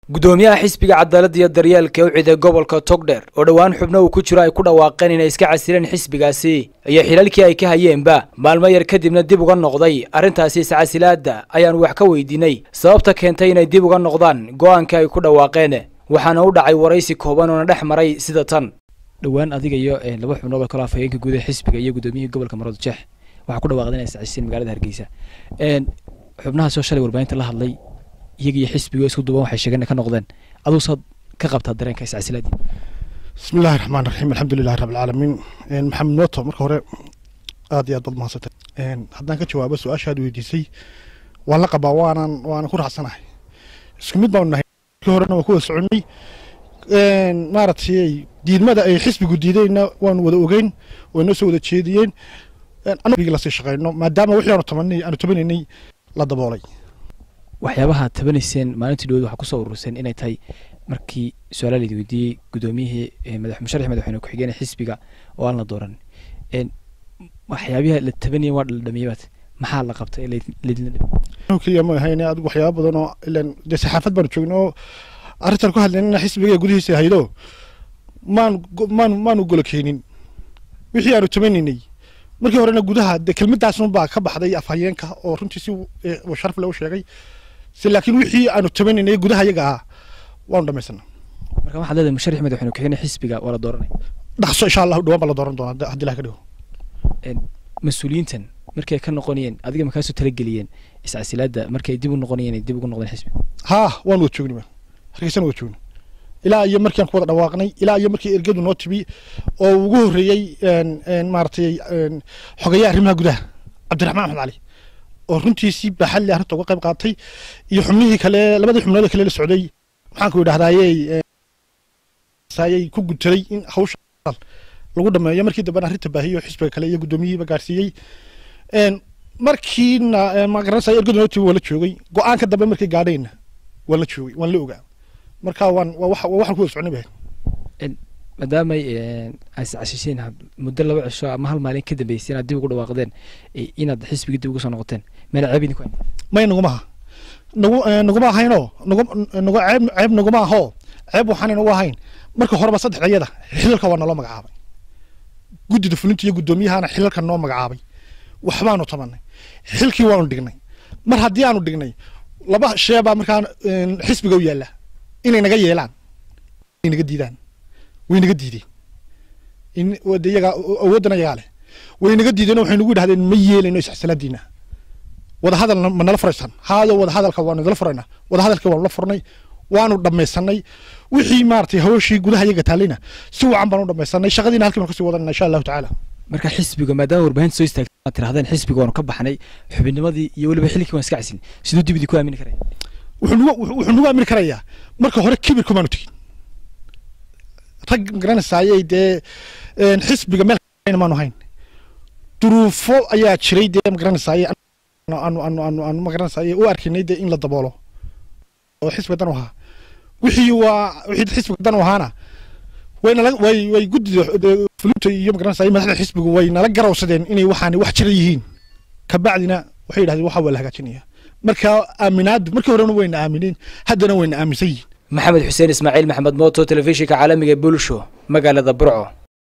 gudoomiyaha xisbiga cadaaladda iyo daryeelka ucida gobolka togdheer oo dhowaan xubno uu ku jiro ay ku dhawaaqeen inay iska casileen xisbigaasi iyo xilalkii ay ka hayeenba maalmo yar kadibna dib uga noqday arrintaasi iscasilaadda ayaanu wax ka weydiinay sababta keentay inay dib uga noqdaan go'aankii ay ku dhawaaqeen waxaana u dhacay waraysi kooban oona dhex maray sida tan dhowaan adiga iyo laba xubnood oo kale afhayeenka guud ee xisbiga iyo gudoomiyihii gobolka marood jeex waxaa ku dhawaaqday inay iscasileen magaalada hargeysa xubnahaasoo shalay warbaahinta la hadlay iyaga iyo xisbiga isku duuban waxay sheegeen ka noqdeen aduu saad ka qabtaa dareenka iscasilaadii bismi illaahi raxmaan raxiim alxamdulilahi rabbilcaalamiin maxamed mooto marka hore aad iyo aad baad mahadsantay haddaan ka jawaabo su-aashaad weydiisay waan la qabaa waanan waanan ku raacsanahay isku mid baanu nahay markii horena waan ku wada soconnay maaragtay diidmada ay xisbigu diidayna waanu wada ogeyn way noo soo wada jeediyeen anagii lasii shaqeyno maadaama wixii aanu tamanay aanu tabanaynay la daboolay waxyaabaha tabanayseen maalintii dhowd waxaa kusoo ururseen inay tahay markii su-aala laidi weydiiyey gudoomiyihii madax musharax madaxweyne ku-xigeen xisbiga oo aan la dooran waxyaabiha la tabanayeen waa dhaldhamiyabaad maxaa la qabtay laydinla dhib keliya ma ahayn adigu waxyaaba badan oo ilan dee saxaafad baanu joogna oo arrintan ku hadlaynana xisbiga gudihiisa haydo maanu maanu maanu golo keenin wixii aanu tabanaynay markii horena gudaha de kelmadaasunbaa ka baxday afhayeenka oo runtii si sharaf le u sheegay si laakiin wixii aanu tabanaynay gudaha iyaga ah waanu dhamaysana marka waxaad leedahay musharax madaxweyne ku-xigeen xisbiga waa la dooranay dhaqso insha allahu dhawaan baa la dooran doonaa haddii ilaha ka dhigo mas-uuliyiintan markay ka noqonayeen adiga makaasoo talageliyeen iscasilaadda markay dib u noqonayeen ay dib ugu noqdeen xisbiga haa waan wada joogni hargeysana wada joogni ilaa iyo markiiaan ku wada dhawaaqnay ilaa iyo markii ergadu noo tibi oo ugu horreeyey maaragtay xogeeyaha arrimaha gudaha cabdiraxmaan axmed cali oo runtii si baaxad leh arrinta uga qayb qaatay iyo xubnihii kale labadii xubnood kale la socday maxaanku idhahdayey ayay ku gudtaday in hawsha lagu dhameeyo markii dambena arrinta baahiyo xisbiga kale iyo guddoomiyihiiba gaarsiiyey markiina magaranaysa ergadu noo tibi waa la joogay go-aanka dambe markii gaadhayna waan la joogay waan la ogaa marka waan waxaan ku wada socnay bahay maadaamay iscashisheen muddo laba cisho ama hal maalin ka dambeysay inaad dib ugu dhawaaqdeen inaad xisbigii dib ugu soo noqoteen meena ceeb idinku may naguma aha nagu naguma ahaynoo nagu nagu ceeb ceeb naguma ahoo ceeb waxaan nagu ahayn marka horeba saddexda iyada xilalka waa naloo magacaabay guddida fulinta iyo guddoomiyahana xilalka noo magacaabay waxbaanu tabanay xilkii waanu dhignay mar haddii aanu dhignay laba sheebaa markaa xisbiga u yaalla inay naga yeelaan inay naga diidaan way naga diideen de iyagaa awooddan ayagaa leh way naga diideen waxay nagu yidhahdeen ma yeelayno isxasalaadiina wadahadal ma nala furaysaan haado wadahadalka waanu idala furaynaa wadahadalkii waanu la furnay waanu dhamaysanay wixii maaragtay hawshii gudaha iyaga taalayna si wacan baanu dhamaysanay shaqadiina halkii baan kasii wadanana insha allahu tacaala marka xisbiga maadaama warbaahinta soo istaagtay aad tirahdeen xisbiga waanu ka baxnay xubinnimadii iyo weliba xilkii waan iska casin siduu dib idin ku aamini karaya wuxuu nagu aamini karayaa marka hore kibir kumaanu tegin rag magaranaysaayey dee xisbiga meel maanu hayn duruufo ayaa jiray dee magaranaysaayey aanu aanu aanu aanu magaranaysaayey u arkaynay dee in la daboolo oo xisbiga dan u ahaa wixii waa wixii xisbiga dan u ahaana way nala way way guddida fulinta iyo magaranaysaayey madaxda xisbigu way nala garawsadeen inay waxaani wax jira yihiin kabacdina waxay yidhahdeen waxa waa la hagaajinaya marka aaminaadu markii horena wayna aamineen haddana wayna aaminsan yihiin maxamed xuseen ismaaciil maxamed mooto telefishinka caalamiga bulsho magaalada burco